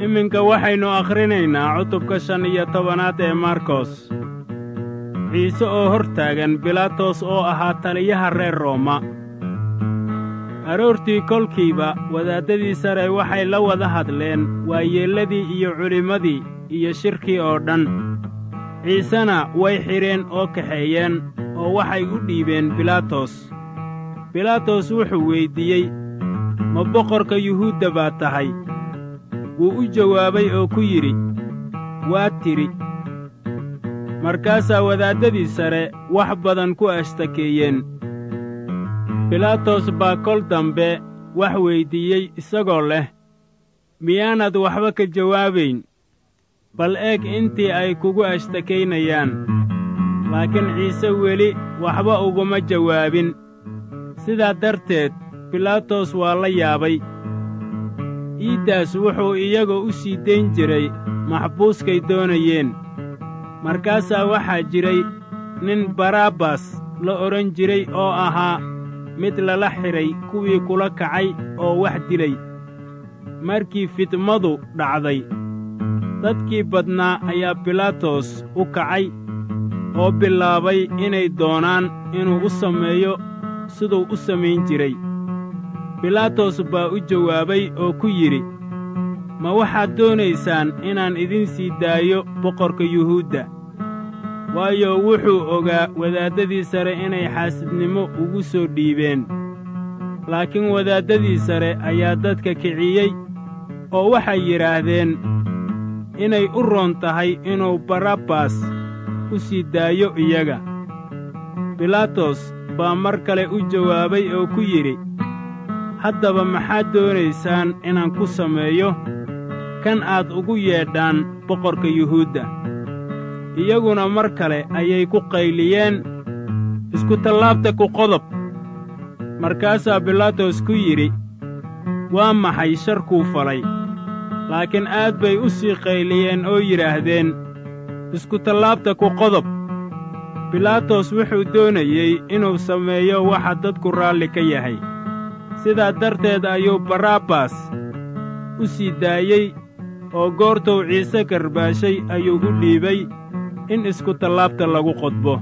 iminka waxaynu akhrinaynaa cutubka shan iyo tobanaad ee markos ciise oo hor taagan bilaatos oo ahaa taliyaha reer rooma aroortii kolkiiba wadaaddadii sare waxay la wada hadleen waayeelladii iyo culimmadii iyo shirkii oo dhan ciisena way xidheen oo kaxeeyeen oo waxay u dhiibeen bilaatos bilaatos wuxuu weyddiiyey ma boqorka yuhuudda baad tahay wuu u jawaabay oo ku yidhi waad tidhi markaasaa wadaaddadii sare wax badan ku ashtakeeyeen bilaatos baa kol dambe wax weyddiiyey isagoo leh miyaanad waxba ka jawaabayn bal eeg intii ay kugu ashtakaynayaan laakiin ciise weli waxba uguma jawaabin sidaa darteed bilaatos waa la yaabay iiddaas wuxuu iyaga u sii dayn jiray maxbuuskay doonayeen markaasaa waxaa jiray nin barabbas la odhan jiray oo ahaa mid lala xidhay kuwii kula kacay oo wax dilay markii fidmadu dhacday dadkii badnaa ayaa bilaatos u kacay oo bilaabay inay doonaan inuu u sameeyo siduu u samayn jiray bilaatos baa u jawaabay oo ku yidhi ma waxaad doonaysaan inaan idin sii daayo boqorka yuhuudda waayo wuxuu ogaa wadaaddadii sare inay xaasidnimo ugu soo dhiibeen laakiin wadaaddadii sare ayaa dadka kiciyey oo waxay yidhaahdeen inay u roon tahay inuu barabbas u sii daayo iyaga bilaatos baa mar kale u jawaabay oo ku yidhi haddaba maxaad doonaysaan inaan ku sameeyo kan aad ugu yeedhaan boqorka yuhuudda iyaguna mar kale ayay ku qayliyeen iskutallaabta ku qodob markaasaa bilaatos ku yidhi waa maxay sharkuu falay laakiin aad bay u sii qayliyeen oo yidhaahdeen iskutallaabta ku qodob bilaatos wuxuu doonayey inuu sameeyo waxa dadku raalli ka yahay sidaa darteed ayuu barabbas u sii daayey oo goortuu ciise karbaashay ayuu u dhiibay in iskutallaabta lagu qodbo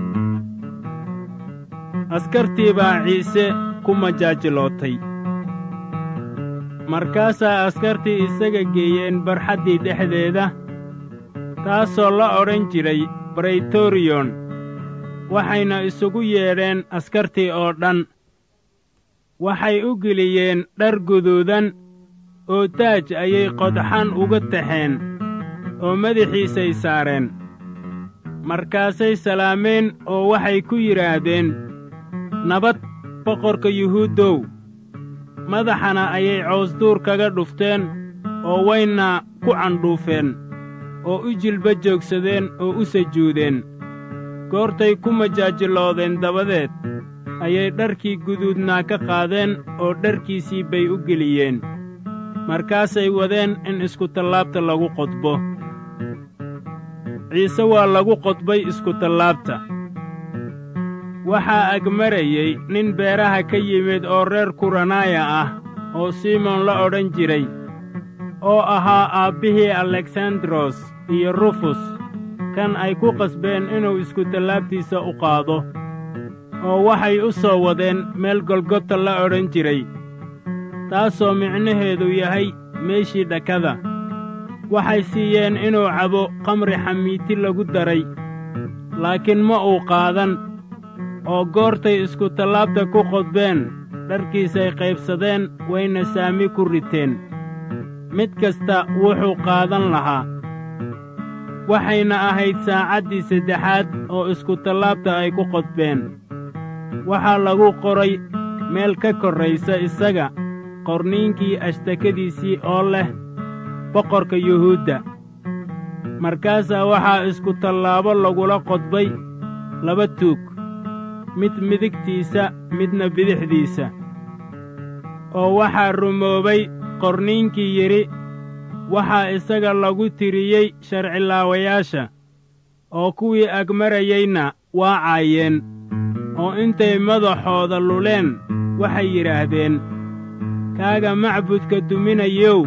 askartii baa ciise ku majaajilootay markaasaa askartii isaga geeyeen barxaddii dhexdeeda taasoo la odhan jiray braytoriyon waxayna isugu yeedheen askartii oo dhan waxay u geliyeen dhar guduudan oo taaj ayay qodxan uga taxeen oo madaxiisay saareen markaasay salaameen oo waxay ku yidhaahdeen nabad boqorka yuhuuddow madaxana ayay coosduur kaga dhufteen oo wayna ku candhuufeen oo u jilba joogsadeen oo u sajuudeen goortay ku majaajiloodeen dabadeed ayay dharkii guduudnaa ka qaadeen oo dharkiisii bay u geliyeen markaasay wadeen in iskutallaabta lagu qodbo ciise waa lagu qodbay iskutallaabta waxaa agmarayey nin beeraha ka yimid oo reer kuranaaya ah oo simon la odhan jiray oo ahaa aabbihii aleksandaros iyo rufus kan ay ku qasbeen inuu iskutallaabtiisa u qaado oo waxay u soo wadeen meel golgota la odhan jiray taasoo micnaheedu yahay meeshii dhakada waxay siiyeen inuu cabo khamri xamiiti lagu daray laakiin ma uu qaadan oo goortay iskutallaabta ku qodbeen dharkiisay qaybsadeen wayna saami ku riteen mid kasta wuxuu qaadan lahaa waxayna ahayd saacaddii saddexaad oo iskutallaabta ay ku qodbeen waxaa lagu qoray meel ka korraysa isaga qorniinkii ashtakadiisii oo leh boqorka yuhuudda markaasaa waxaa iskutallaabo lagula qodbay laba tuug mid midigtiisa midna bidixdiisa oo waxaa rumoobay qorniinkii yidhi waxaa isaga lagu tiriyey sharcilaawayaasha oo kuwii agmarayeyna waa caayeen oo intay madaxooda luleen waxay yidhaahdeen kaaga macbudka duminayow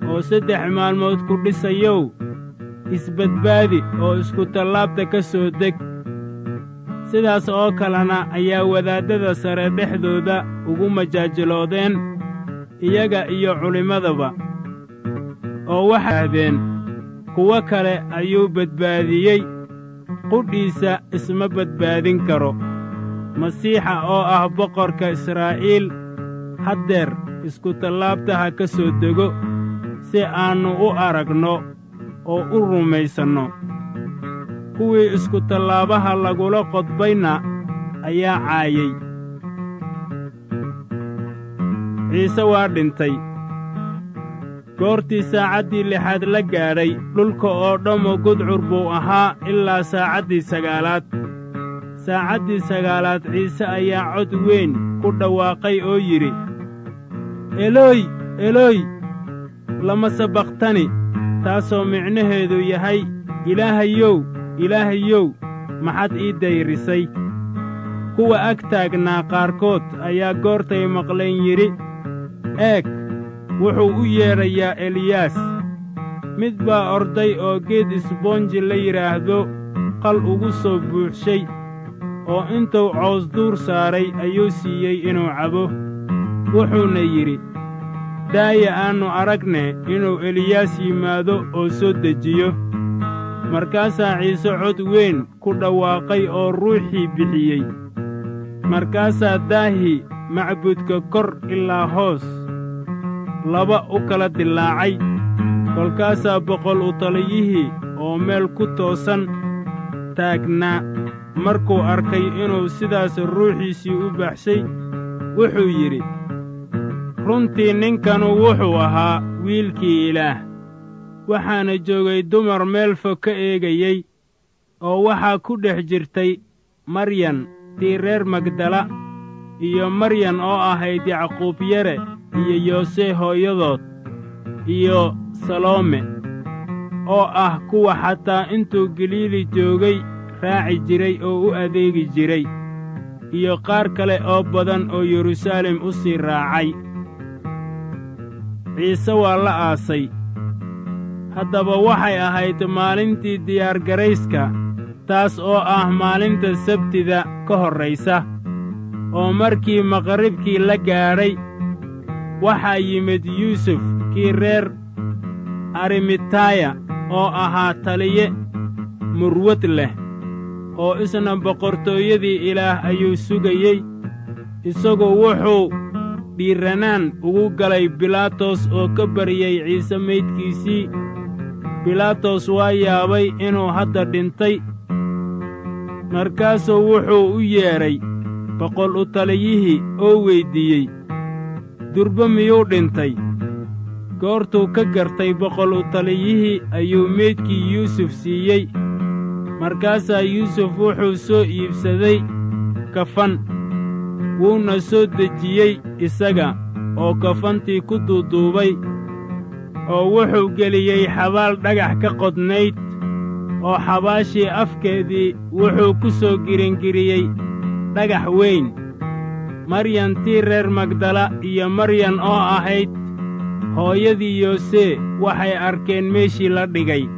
oo saddex maalmood ku dhisayow isbadbaadi oo iskutallaabta ka soo deg sidaas oo kalena ayaa wadaaddada sare dhexdooda ugu majaajiloodeen iyaga iyo culimmadaba oo waxay ahdeen kuwo kale ayuu badbaadiyey qudhiisa isma badbaadin karo masiixa oo ah boqorka israa'iil haddeer iskutallaabta ha ka soo dego si aannu u aragno oo u rumaysanno kuwii iskutallaabaha lagula qodbayna ayaa caayey ciise waa dhintay goortii saacaddii lixaad la gaadhay dhulka oo dhammo gudcur buu ahaa ilaa saacaddii sagaalaad saacaddii sagaalaad ciise ayaa cod weyn ku dhawaaqay oo yidhi elooy elooy lama sabaqtani taasoo micnaheedu yahay ilaahayow ilaahayow maxaad ii dayrisay kuwa ag taagnaa qaarkood ayaa goortay maqleen yidhi eeg wuxuu u yeedhayaa eliyaas mid baa orday oo geed isboonji la yidhaahdo qal ugu soo buuxshay oo intuu cows duur saaray ayuu siiyey inuu cabo wuxuuna yidhi daaya aannu aragne inuu eliyaas yimaado oo soo dejiyo markaasaa ciise cod weyn ku dhawaaqay oo ruuxii bixiyey markaasaa daahii macbudka kor ilaa hoos laba u kala dillaacay kolkaasaa boqol u taliyihii oo meel ku toosan taagnaa markuu arkay inuu sidaas ruuxiisii u baxshay wuxuu yidhi runtii ninkanu wuxuu ahaa wiilkii ilaah waxaana joogay dumar meel fog ka eegayey oo waxaa ku dhex jirtay maryan tii reer magdala iyo maryan oo ahayd yacquub yare iyo yoose hooyadood iyo saloome oo ah kuwa xataa intuu galiili joogay raaci jiray oo u adeegi jiray iyo qaar kale oo badan oo yeruusaalem u sii raacay ciise waa la aasay haddaba waxay ahayd maalintii diyaargarayska taas oo ah maalinta sabtida ka horraysa oo markii maqribkii la gaadhay waxaa yimid yuusuf kii reer arimitaaya oo ahaa taliye murwad leh oo isna boqortooyadii ilaah ayuu sugayey isagu wuxuu dhiirranaan ugu galay bilaatos oo ka baryey ciise maydkiisii bilaatos waa yaabay inuu hadda dhintay markaasuu wuxuu u yeedhay boqol u taliyihii oo weyddiiyey durbe miyuu dhintay goortuu ka gartay boqol u taliyihii ayuu meydkii yuusuf siiyey markaasaa yuusuf wuxuu soo iibsaday kafan wuuna soo dejiyey isaga oo kafantii ku duuduubay oo wuxuu geliyey xabaal dhagax ka qodnayd oo xabaashii afkeedii wuxuu ku soo giringiriyey dhagax weyn maryan tii reer magdala iyo maryan oo ahayd hooyadii yoose waxay arkeen meeshii la dhigay